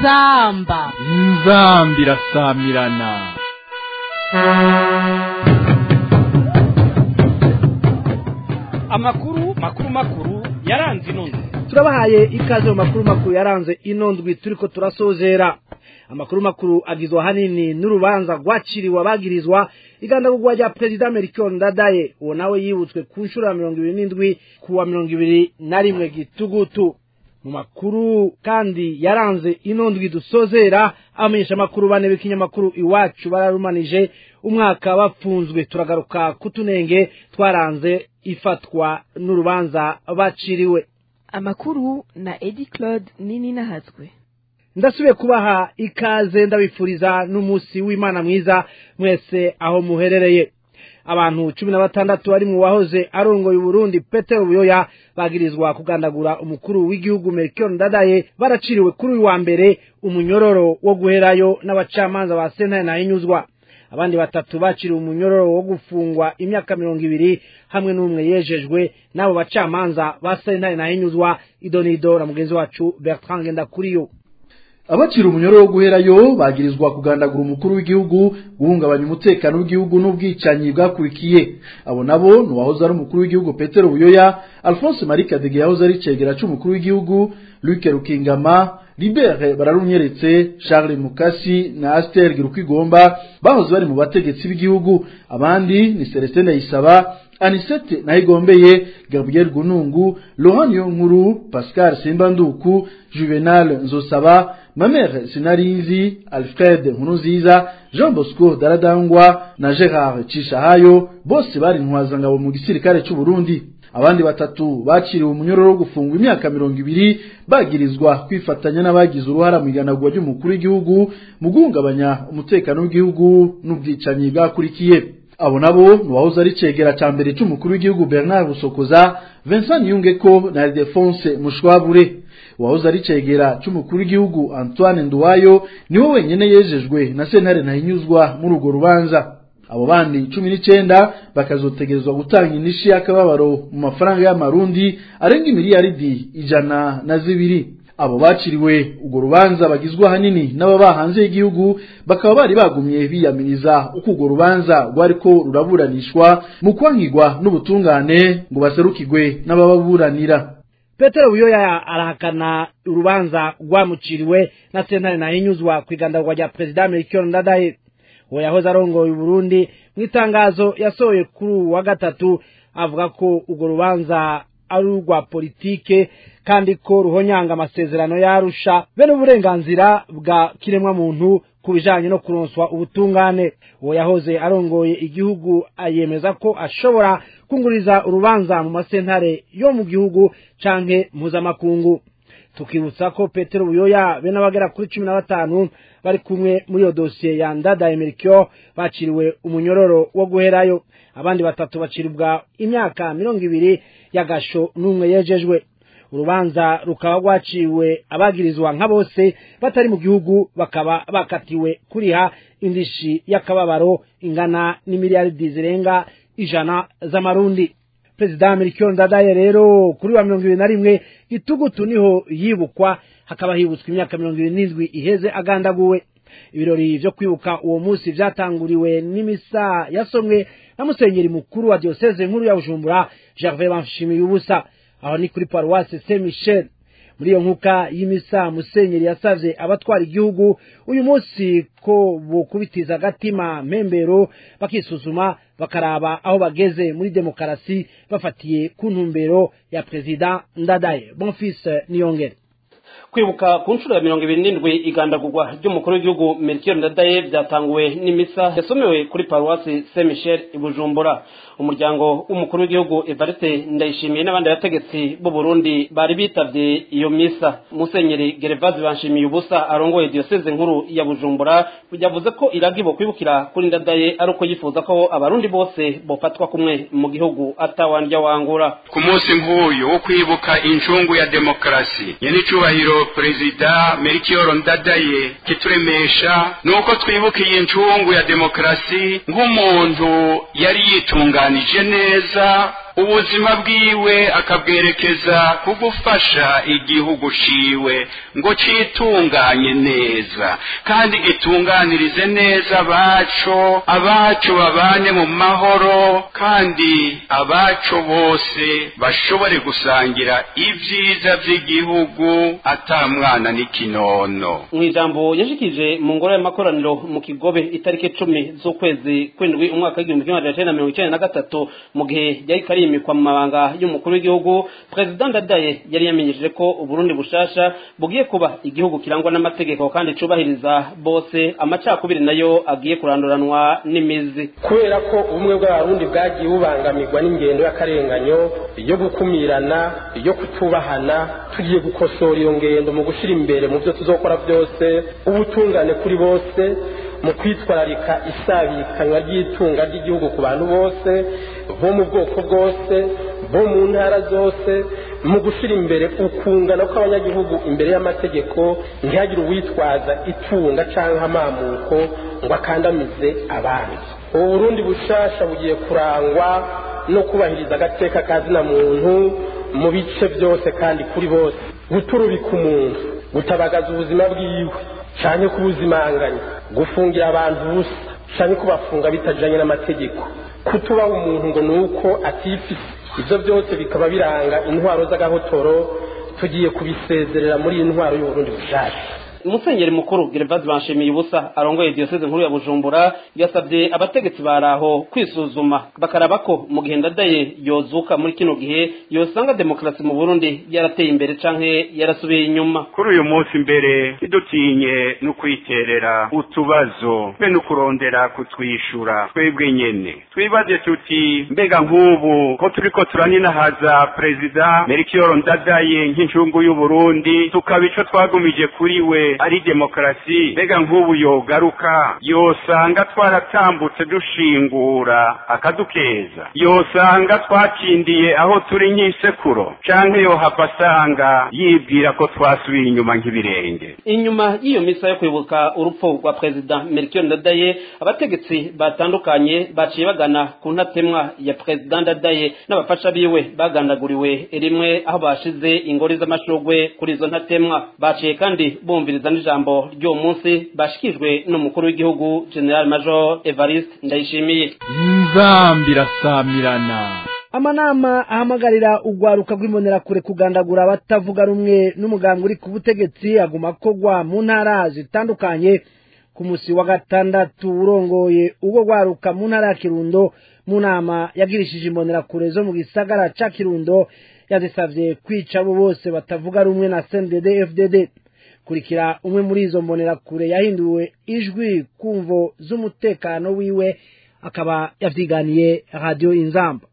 inzamba inzambi irasamirana amakuru makuru makuru yaranze inondo turabahaye ikaze mu makuru makuru yaranze ino ndwi turiko turasozera amakuru makuru agizwe ahanini n'urubanza rwaciriwe abagirizwa igandagurwa rya perezida Melchior Ndadaye uwo nawe yibutswe ku nshuro ya mirongo ibiri n'indwi ku wa mirongo ibiri na rimwe gitugutu mu makuru kandi yaranze ino ndwi dusozera abamenyesha amakuru bane b'ikinyamakuru iwacu bararumanije umwaka bapfunzwe turagaruka kutunenge twaranze ifatwa n'urubanza baciriwe amakuru na edi claude nini nahatswe ndasubiye kubaha ikaze ndabifuriza n'umunsi w'imana mwiza mwese aho muherereye abantu cumi na batandatu bari mu wahoze arongoye uburundi petero buyoya bagirizwa kugandagura umukuru w'igihugu melchior ndadaye baraciriwe kuri uyu wa mbere umunyororo wo guherayo n'abacamanza ba sentare nahinyuzwa abandi batatu baciriwe umunyororo wo gufungwa imyaka mirongo ibiri hamwe n'umwe yejejwe n'abo bacamanza ba sentare nahinyuzwa idonido na mugenzi wacu bertrand ngendakuriyo abacira umunyoro wo guherayo bagirizwa kugandagura umukuru w'igihugu guhungabanya umutekano w'igihugu n'ubwicanyi bwakurikiye abo nabo ni uwahoze ari umukuru w'igihugu petero buyoya alphonse marie kadege yahoze ari cegera c'umukuru w'igihugu luke rukingama libere bararunyeretse charles mukasi na aster girukwigomba bahoze bari mu bategetsi b'igihugu abandi ni celestin ndayisaba anisete nayigombeye gabriel gunungu laurent niyonkuru pascal simbanduku juvenal nzosaba mamere sinarizi alfred nkuruziza jean bosco daradangwa na gerard cishahayo bose bari intwazangabo mu gisirikare c'uburundi abandi batatu baciriwe umunyororo wo gufungwa imyaka mirongo ibiri bagirizwa kwifatanya n'abagize uruhara mu iganagurwa ry'umukuru w'igihugu mu guhungabanya umutekano w'igihugu n'ubwicanyi bwakurikiye abo nabo ni uwahoze ari cegera ca mbere c'umukuru w'igihugu bernard busokoza vincent yungeko na ildefonse mushwabure uwahoze ari cegera c'umukuru w'igihugu antoine nduwayo niwe wenyene yejejwe na sentare ntahinyuzwa muri urwo rubanza abo bandi cumi n'icenda bakazotegerezwa gutanga inishi y'akababaro mu mafaranga y'amarundi arenga imiliyaridi ijana na zibiri abo baciriwe urwo rubanza bagizwe ahanini n'ababa hanze y'igihugu bakaba bari bagumye biyamiriza uko urwo rubanza rwariko ruraburanishwa mu kwankigwa n'ubutungane ngo baserukirwe n'abababuranira petero buyoya arahakana urubanza rwamuciriwe na sentare nahinyuzwa ku igandagurwa rya perezida melchior ndadaye uwo yahoze arongoye uburundi mu itangazo yasohoye kuri uwu wa gatatu avuga ko urwo rubanza ari urwa politike kandi ko ruhonyanga amasezerano yarusha bene uburenganzira bwa kiremwamuntu ku bijanye no kuronswa ubutungane uwo yahoze arongoye igihugu ayemeza ko ashobora kunguriza urubanza mu masentare yo mu gihugu canke mpuzamakungu tukibutsa ko petero buyoya bene abagera kuri cumi na batanu bari kumwe muri iyo dosiye ya ndadaye melchior baciriwe umunyororo wo guherayo abandi batatu baciribwa imyaka mirongo ibiri y'agasho n'umwe yejejwe urubanza rukaba rwaciwe abagirizwa nka bose batari mu gihugu bakaba bakatiwe kuriha indishi y'akababaro ingana n'imiliyaridi zirenga ijana z'amarundi perezida melchior ndadaye rero kuri wa mirongo ibiri na rimwe gitugutu niho yibukwa hakaba hibutswe imyaka mirongo ibiri n'indwi iheze agandaguwe ibirori vyo kwibuka uwo munsi vyatanguriwe n'imisa yasomwe na musenyeri mukuru wa diocese nkuru ya bujumbura gervais banshimiye ubusa aho ni kuri paruwasi saint michel muri iyo nkuka y'imisa musenyeri yasavye abatwara igihugu uyu munsi ko bokubitiza agatima mpembero bakisuzuma bakaraba aho bageze muri demokarasi bafatiye ku ntumbero ya perezida ndadaye bonfils niyongere kwibuka ku nshuro ya mirongo ibiri n'indwi igandagurwa ry'umukuru w'igihugu melchior ndadaye byatanguwe n'imisa yasomewe kuri paruwasi saint michel i bujumbura umuryango w'umukuru w'igihugu evariste ndayishimiye n'abandi bategetsi b'u burundi bari bitavye iyo misa musenyeri gerevazi banshimiye ubusa arongoye diyoseze nkuru ya bujumbura yavuze ko iragibo kwibukira kuri ndadaye ari uko yifuza ko abarundi bose bofatwa kumwe mu gihugu atawandya wangura ku munsi nk'uyu wo kwibuka incungu ya demokarasi nyenicubahiro perezida melchior ndadaye kituremesha nuko twibuka iyi ncungu ya demokarasi nk'umuntu yari yitunganije neza ubuzima bwiwe akabwerekeza ku gufasha igihugu ciwe ngo citunganye neza kandi gitunganirize neza abaco abaco babane mu mahoro kandi abaco bose bashobore gusangira ibyiza by'igihugu ata mwana n'ikinono mu ijambo yashikije mu ngoro y'amakoraniro mu kigobe itariki icumi z'ukwezi kw'indwi umwaka w'igihumbi kimwe magana cyenda mirongo icyenda na gatatu mu gihe yari karimikwa mu mabanga y'umukuru w'igihugu perezida ndadaye yari yamenyesheje ko uburundi bushasha bugiye kuba igihugu kirangwa n'amategeko kandi cubahiriza bose amacakubiri nayo agiye kuranduranwa n'imizi kubera ko ubumwe bw'abarundi bwagiye bubangamirwa n'ingendo y'akarenganyo yo gukumirana yo kutubahana tugiye gukosora iyo ngendo mu gushyira imbere mu byo tuzokora byose ubutungane kuri bose mu kwitwararika isabikanywa ry'itunga ry'igihugu ku bantu bose bo mu bwoko bwose bo mu ntara zose mu gushyira imbere ukungana kw'abanyagihugu imbere y'amategeko ntihagire uwitwaza itunga cyangwa amamuko ngo akandamize abandi ubu burundi bushasha bugiye kurangwa no kubahiriza agateka ka zina muntu mu bice byose kandi kuri bose guturubika umuntu gutabagaza ubuzima bwiwe cyane kubuzimanganya gufungira abantu ubusa cyane kubafunga bitajyanye n'amategeko kutubaha umuntu ngo ni uko atifise ibyo byose bikaba biranga intwaro z'agahotoro tugiye kubisezerera muri iyi ntwaro y'uburundi bushake umusenyeri mukuru gervaze banshimiye ubusa arongoye diyoseze nkuru ya bujumbura yasabye abategetsi baraho kwisuzuma bakaraba ko mu gihe ndadaye yozuka muri kino gihe yosanga demokarasi mu burundi yarateye imbere canke yarasubiye inyuma kuri uyu munsi mbere ntidutinye no kwiterera utubazo be no kurondera kutwishura twebwe nyene twibaze tuti mbega nk'ubu ko turiko turaninahaza perezida merikiyoro ndadaye nk'incungu y'uburundi tukaba ico twagumije kuri we ari demokarasi mbega nk'ubu yogaruka yosanga twaratambutse dushingura akadukeza yosanga twakindiye aho turi nk'isekuro canke yohava asanga yibwira ko twasubiye inyuma nk'ibirenge inyuma y'iyo misa yo kwibuka urupfu rwa perezida melchior ndadaye abategetsi batandukanye baciye bagana ku ntatemwa ya perezida ndadaye n'abafasha biwe bagandaguriwe rimwe aho bashize ingori z'amashurwe kuri izo ntatemwa baciye kandi bumviriza n'ijambo ry'uwo munsi bashikijwe n'umukuru w'igihugu general major evariste ndayishimiye inzambi irasamirana amanama ahamagarira urwaruka rw'imbonerakure kugandagura abatavuga rumwe n'umuganga uri ku butegetsi aguma akogwa mu ntara zitandukanye ku musi wa gatandatu urongoye ubwo rwaruka mu ntara ya kirundo mu nama yagirishije imbonerakure zo mu gisagara ca kirundo yazisavye kwica abo bose batavuga rumwe na cndd fdd kurikira umwe muri izo mbonerakure yahinduwe ijwi kumvo z'umutekano wiwe akaba yavyiganiye radiyo inzamba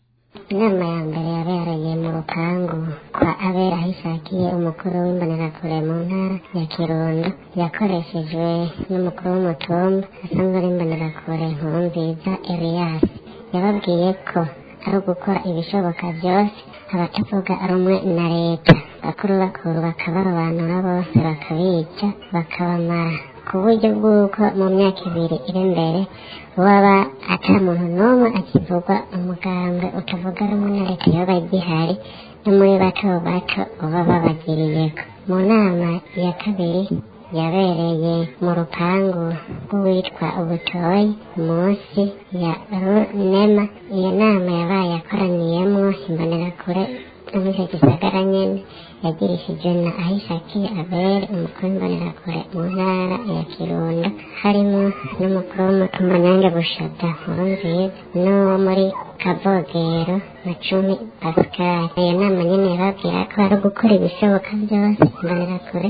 inama ya mbere yabereye mu rupangu kwa abera ahishakiye umukuru w'imbonerakure mu ntara ya kirundo yakoreshejwe n'umukuru w'umutumba asanzwe ari imbonerakure nkuru nziza elias yababwiye ko ari ugukora ibishoboka byose abatavuga rumwe na leta bakuru bakuru bakabarobanura bose bakabica bakabamara ku buryo bw'uko mu myaka ibiri iri imbere waba ata muntu n'umwe akivugwa umugambwe utavuga rumwe na leta yoba gihari no muri bato bato uba babagiriyeko mu nama ya kabiri yabereye mu rupangu rw'uwitwa ubutoyi munsi ya runema iyo nama yabaye akoraniyemwo imbonerakure no muri icyo gisagara nyene yagirishije na ahishakiye abere umukuru w'imbonerakure mu ntara ya kirundo harimo n'umukuru w'umutumba nyange bushada nkuru nziza n'uwo muri kavogero na cumi pascal iyo nama nyene yababwira ko ari ugukora ibishoboka byose imbonerakure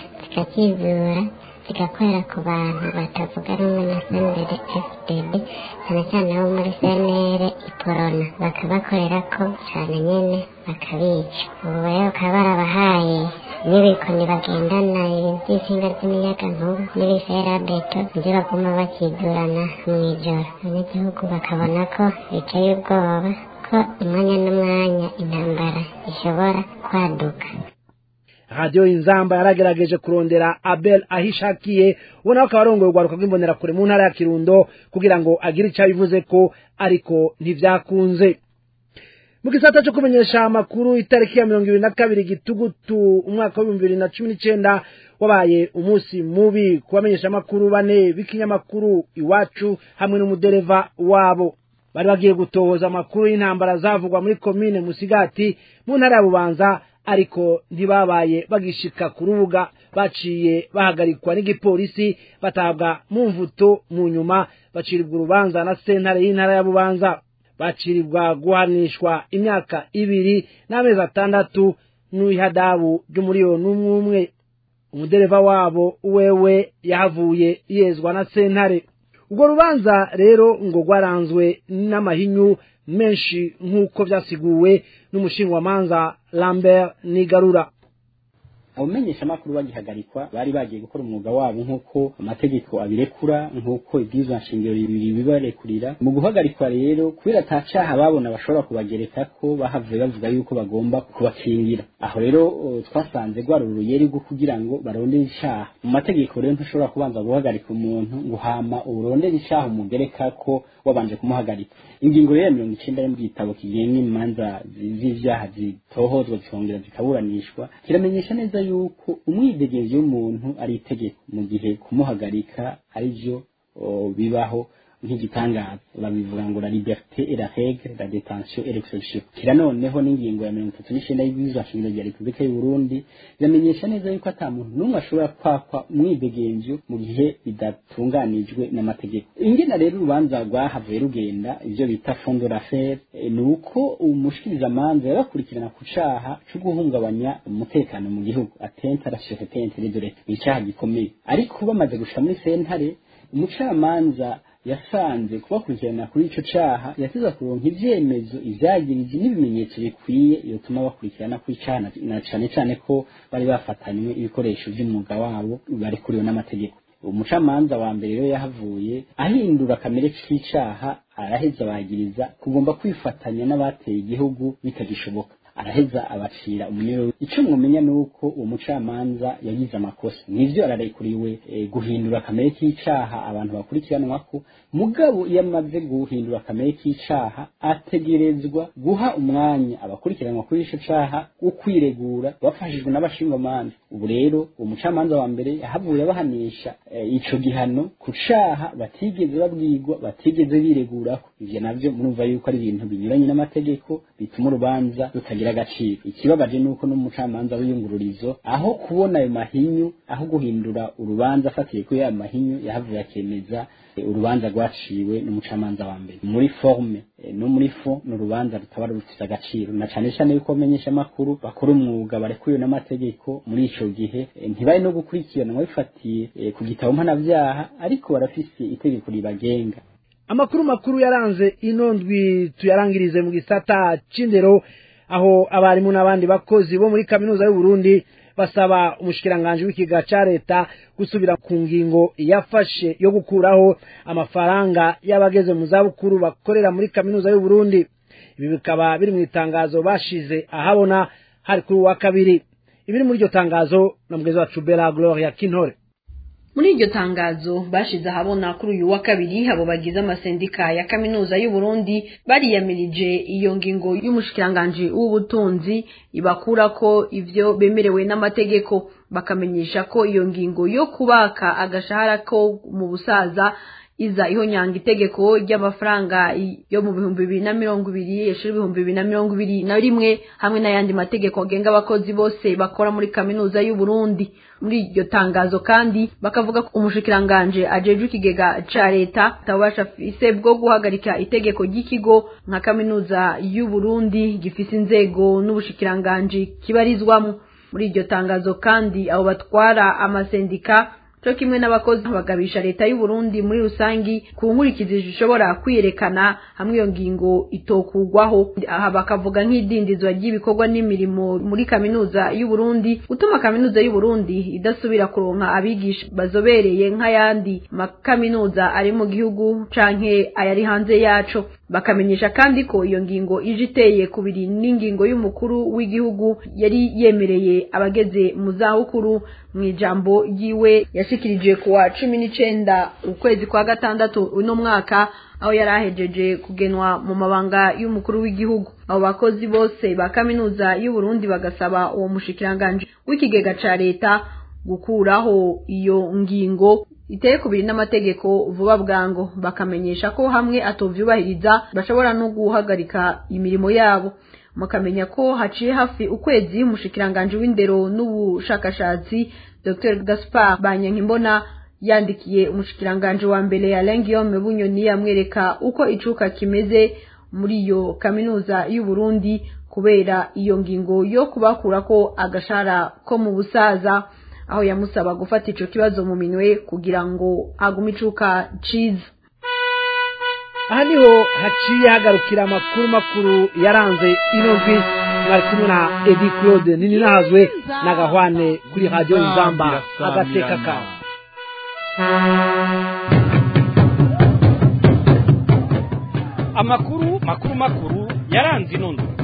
zikakizura zigakorera ku bantu batavuga rumwe na sendere fdd cyane cyane abo muri senere iporona bakabakorera ko cyane nyene bakabica ubu rero bakaba barabahaye n'ibikoni bagendana iby'insinga z'imiyaga nkuba n'ibiferabeto ibyo baguma bakidurana mu ijoro abanyagihugu bakabona ko biteye ubwoba ko umwanya n'umwanya intambara ishobora kwaduka radiyo inzamba yaragerageje kurondera abel ahishakiye ubona ko akaba arongoye urwaruka rw'imbonerakure mu ntara ya kirundo kugira ngo agire icyo abivuze ko ariko ntibyakunze mu gisata cyo kumenyesha amakuru itariki ya mirongo ibiri na kabiri gitugutu umwaka w'ibihumbi bibiri na cumi n'icenda wabaye umunsi mubi ku bamenyesha amakuru bane b'ikinyamakuru iwacu hamwe n'umudereva wabo bari bagiye gutohoza amakuru y'intambara zavugwa muri komine musigati mu ntara ya bubanza ariko ntibabaye bagishika ku rubuga baciye bahagarikwa n'igipolisi batabwa mu mvuto mu nyuma bacirirwa urubanza na sentare y'intara ya bubanza bacirirwa guhanishwa imyaka ibiri n'amezi atandatu n'ihadabu ry'umuriyoni umwe umwe umudereva wabo wewe yahavuye yezwa na sentare urwo rubanza rero ngo rwaranzwe n'amahinyu menshi nk'uko byasiguwe n'umushingwamanza lambert nigarura abamenyesha amakuru bagihagarikwa bari bagiye gukora umwuga wabo nk'uko amategeko abirekura nk'uko ibwirizwa nshingiro bibiri bibarekurira mu guhagarikwa rero kubera ata caha babona bashobora kubagereka ko bahavuye bavuga yuko bagomba kubakingira aho rero twasanze rwari uruyeri rwo kugira ngo barondere icaha mu mategeko rero ntushobora kubanza guhagarika umuntu ngo hama urondere icaha umugereka ko wabanje kumuhagarika ingingo rero mirongo icenda yo mu gitabo kigenga imanza z'ivyaha zitohozwa zikongera zikaburanishwa kiramenyesha neza yuko umwidegenzi w'umuntu ari itegeko mu gihe kumuhagarika ari byo bibaho nk'igitangaza babivuga ngo la liberté et la règle la détention et l'exception kira noneho n'ingingo ya mirongo itatu n'icenda y'ibwirizwa shingiro rya repubulika y'u burundi biramenyesha neza yuko ata muntu n'umwe ashobora kwakwa umwidegenzo mu gihe bidatunganijwe n'amategeko ingena rero urubanza rwahavuye rugenda ivyo bita fond de l'affaire ni uko umushikirizamanza yabakurikirana ku caha co guhungabanya umutekano mu gihugu atente à la sûreté intérieure de l'État ni icaha gikomeye ariko bamaze gushika muri sentare umucamanza yasanze kubakurikirana kuri ico caha yateza kuronka ivyemezo ivyagirije n'ibimenyetso bikwiye yotuma bakurikirana kuri caha na cane cane ko bari bafatanywe ibikoresho vy'umwuga wabo barekuriwe n'amategeko umucamanza wa mbere rero yahavuye ahindura kamere k'icaha araheza abagiriza kugomba kwifatanya n'abateye igihugu bitagishoboka araheza abacira umunyororo ico mwomenya nuko uwo mucamanza yagize amakosa nivyo ararekuriwe e, guhindura kamere k'icaha abantu bakurikiranwako mugabo iyo amaze guhindura kamere k'icaha ategerezwa guha umwanya abakurikiranwa kuri ico caha wo kwiregura bafashijwe n'abashingwamanza ubu rero uwo mucamanza wa mbere yahavuye abahanisha e, ico gihano ku caha batigeze babwirwa batigeze biregurako ivyo navyo murumva yuko ari ibintu binyuranye n'amategeko bituma urubanza rutagira agaciro ikibabaje nuko n'umucamanza w'iyungururizo aho kubona ayo mahinyu aho guhindura urubanza afatiye kuri ayo mahinyu yahavuye akemeza urubanza rwaciwe n'umucamanza wa mbere muri forme no muri fo ni urubanza rutaba rufite agaciro na cane cane yuko bamenyesha amakuru bakora umwuga barekuye n'amategeko muri ico gihe ntibari no gukurikiranwa bifatiye ku gitabo mpanavyaha ariko barafise itegeko ribagenga amakuru makuru yaranze ino ndwi tuyarangirize mu gisata c'indero aho abarimu n'abandi bakozi bo muri kaminuza y'u Burundi basaba umushikiranganje w'ikiga ca leta gusubira ku ngingo yafashe yo gukuraho amafaranga y'abageze mu zabukuru bakorera muri kaminuza y'u Burundi ibi bikaba biri mu itangazo bashize ahabona hari kuri wa kabiri ibiri muri iryo tangazo na mugezi wacu Bella Gloria Kintore muri iryo tangazo bashize ahabona kuri uyu wa kabiri abo bagize amasendika ya kaminuza y'u Burundi bariyamirije iyo ngingo y'umushikiranganje w'ubutunzi ibakura ko ivyo bemerewe n'amategeko bakamenyesha ko iyo ngingo yo kubaka agashahara ko mu busaza iza ihonyanga itegeko ry'amafaranga yo mu bihumbi bibiri na mirongo ibiri yeshuri ibihumbi bibiri na mirongo ibiri na rimwe hamwe n'ayandi mategeko agenga abakozi bose bakora muri kaminuza y'u Burundi muri iryo tangazo kandi bakavuga ko umushikiranganje ajejwe ikigega ca leta atabasha afise bwo guhagarika itegeko ry'ikigo nka kaminuza y'u Burundi gifise inzego n'ubushikiranganje kibarizwamo muri iryo tangazo kandi abo batwara amasendika cyo kimwe n'abakozi bagabisha leta y'u Burundi muri rusangi ku nkurikizi zishobora kwiyerekana hamwe iyo ngingo itokugwaho aha bakavuga nk'idindizwa ry'ibikorwa n'imirimo muri kaminuza y'u Burundi gutuma kaminuza y'u Burundi idasubira kuronka abigisha bazobereye nk'ayandi makaminuza ari mu gihugu canke ayari hanze yaco bakamenyesha kandi ko iyo ngingo ije iteye kubiri n'ingingo y'umukuru w'igihugu yari yemereye abageze mu zabukuru mu ijambo ryiwe yashikirije ku wa cumi n'icenda ukwezi kwa gatandatu uno mwaka aho yari ahejeje kugenwa mu mabanga y'umukuru w'igihugu abo bakozi bose ba kaminuza y'uburundi bagasaba uwo mushikiranganji w'ikigega ca leta gukuraho iyo ngingo iteye kubiri n'amategeko vuba bwango bakamenyesha ko hamwe atovyubahiriza bashobora no guhagarika imirimo yabo mukamenya ko haciye hafi ukwezi umushikiranganji w'indero n'ubushakashatsi Dr Gaspar Banyankimbona yandikiye umushikiranganji wa mbere Alain Guillaume Bunyoni yamwereka uko icuka kimeze muri iyo kaminuza y'u Burundi kubera iyo ngingo yo kubakurako agashara ko mu busaza aho yamusaba gufata ico kibazo mu minwe kugira ngo agume icuka ciza aha niho haciye hagarukira amakuru makuru yaranze ino ndwi mwari kumwe na edi claude nini nahazwe n'agahwane kuri radiyo inzamba agateka kawe amakuru makuru makuru yaranze ino ndwi